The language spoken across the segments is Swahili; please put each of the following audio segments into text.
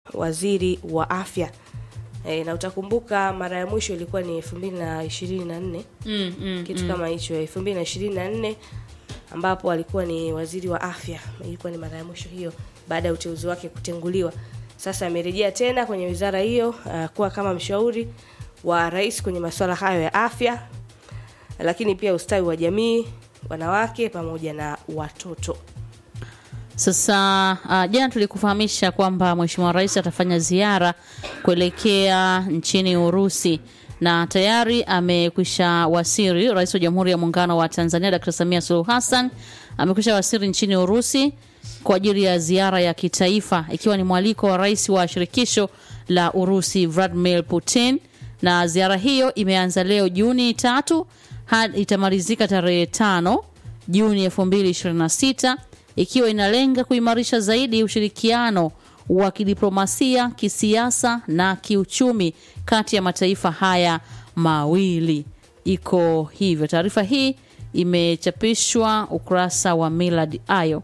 waziri wa afya e, na utakumbuka mara ya mwisho ilikuwa ni elfu mbili na ishirini na nne mm, mm, kitu kama hicho elfu mbili na ishirini na nne ambapo alikuwa ni waziri wa afya ilikuwa ni mara ya mwisho hiyo baada ya uteuzi wake kutenguliwa sasa amerejea tena kwenye wizara hiyo uh, kuwa kama mshauri wa rais kwenye masuala hayo ya afya lakini pia ustawi wa jamii wanawake pamoja na watoto Sasa uh, jana tulikufahamisha kwamba Mheshimiwa Rais atafanya ziara kuelekea nchini Urusi na tayari amekwisha wasiri. Rais wa Jamhuri ya Muungano wa Tanzania Dr. Samia Suluhu Hassan amekwisha wasiri nchini Urusi kwa ajili ya ziara ya kitaifa, ikiwa ni mwaliko wa rais wa shirikisho la Urusi Vladimir Putin, na ziara hiyo imeanza leo Juni tatu hadi itamalizika tarehe tano Juni 2026 ikiwa inalenga kuimarisha zaidi ushirikiano wa kidiplomasia, kisiasa na kiuchumi kati ya mataifa haya mawili. Iko hivyo. Taarifa hii imechapishwa ukurasa wa Millard Ayo.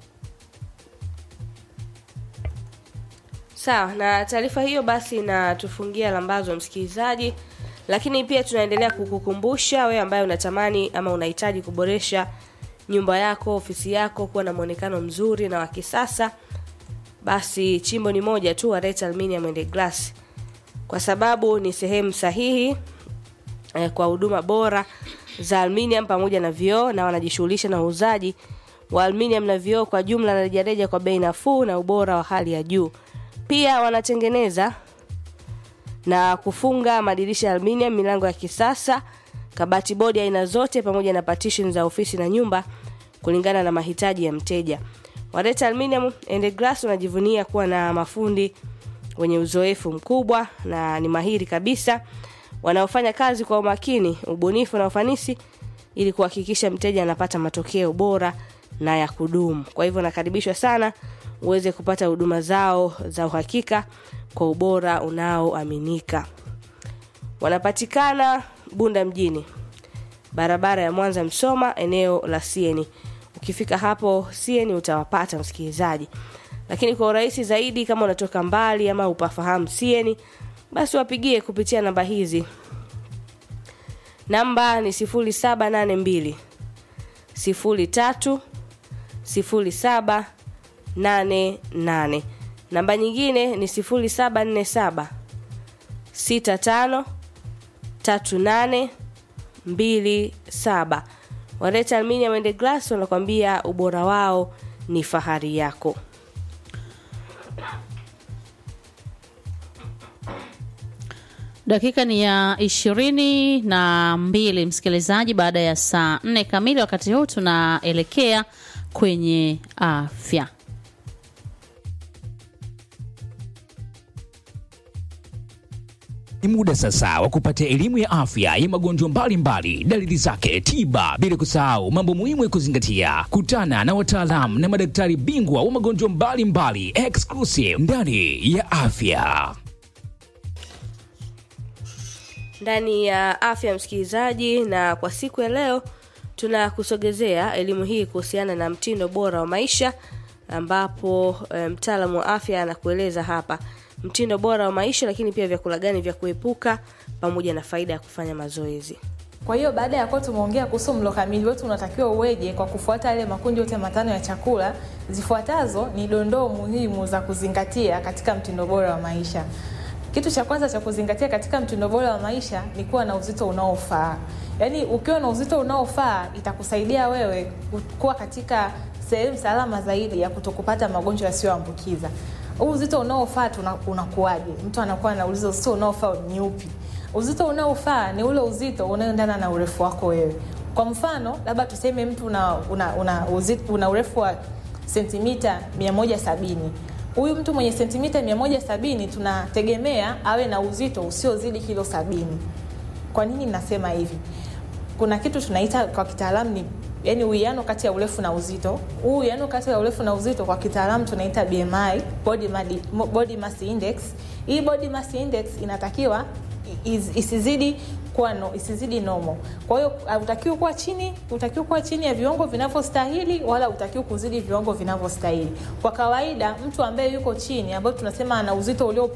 sawa na taarifa hiyo basi inatufungia lambazo msikilizaji lakini pia tunaendelea kukukumbusha wewe ambaye unatamani ama unahitaji kuboresha nyumba yako ofisi yako kuwa na mwonekano mzuri na wa kisasa basi chimbo ni moja tu Wareta Aluminium and Glass kwa sababu ni sehemu sahihi eh, kwa huduma bora za aluminium pamoja na vioo na wanajishughulisha na uuzaji wa aluminium na vioo kwa jumla na rejareja kwa bei nafuu na ubora wa hali ya juu pia wanatengeneza na kufunga madirisha ya aluminium, milango ya kisasa, kabati bodi aina zote pamoja na partition za ofisi na nyumba kulingana na mahitaji ya mteja. Wareta Aluminium and Glass wanajivunia kuwa na mafundi wenye uzoefu mkubwa na ni mahiri kabisa wanaofanya kazi kwa umakini, ubunifu na ufanisi ili kuhakikisha mteja anapata matokeo bora na ya kudumu. Kwa hivyo nakaribishwa sana uweze kupata huduma zao za uhakika kwa ubora unaoaminika. Wanapatikana Bunda mjini, barabara ya Mwanza Msoma, eneo la Sieni. Ukifika hapo Sieni utawapata msikilizaji, lakini kwa urahisi zaidi, kama unatoka mbali ama upafahamu Sieni, basi wapigie kupitia namba hizi. Namba ni 0782 03 07 88 namba nyingine ni 0747 65 38 27 Wareta Aluminium and Glass wanakwambia ubora wao ni fahari yako. Dakika ni ya ishirini na mbili msikilizaji, baada ya saa nne kamili. Wakati huu tunaelekea kwenye afya. Ni muda sasa wa kupata elimu ya afya ya magonjwa mbalimbali, dalili zake, tiba, bila kusahau mambo muhimu ya kuzingatia. Kutana na wataalamu na madaktari bingwa wa magonjwa mbalimbali, exclusive ndani ya afya. ndani ya afya msikilizaji na kwa siku ya leo tunakusogezea elimu hii kuhusiana na mtindo bora wa maisha ambapo e, mtaalamu wa afya anakueleza hapa mtindo bora wa maisha lakini pia vyakula gani vya kuepuka pamoja na faida ya kufanya mazoezi Kwa hiyo baada ya kuwa tumeongea kuhusu mlo kamili wetu unatakiwa uweje kwa kufuata yale makundi yote matano ya chakula, zifuatazo ni dondoo muhimu za kuzingatia katika mtindo bora wa maisha. Kitu cha kwanza cha kuzingatia katika mtindo bora wa maisha ni kuwa na uzito unaofaa. Yaani ukiwa na uzito unaofaa itakusaidia wewe kuwa katika sehemu salama zaidi ya kutokupata magonjwa yasiyoambukiza. Huu uzito unaofaa tuna- unakuwaje? Mtu anakuwa anauliza uzito unaofaa ni upi? Uzito unaofaa ni ule uzito unaoendana na urefu wako wewe. Kwa mfano, labda tuseme mtu una, una, una, uzito, una urefu wa sentimita 170 huyu mtu mwenye sentimita 170 tunategemea awe na uzito usiozidi kilo sabini. Kwa nini nasema hivi? Kuna kitu tunaita kwa kitaalamu ni yani uwiano kati ya urefu na uzito. Huu uwiano kati ya urefu na uzito kwa kitaalamu tunaita BMI, body, madi, body mass index. Hii body mass index inatakiwa is, isizidi kuwa no, isizidi nomo. Kwa hiyo hutakiwi kuwa chini, hutakiwi kuwa chini ya viwango vinavyostahili wala hutakiwi kuzidi viwango vinavyostahili. Kwa kawaida mtu ambaye yuko chini ambayo tunasema ana uzito ulio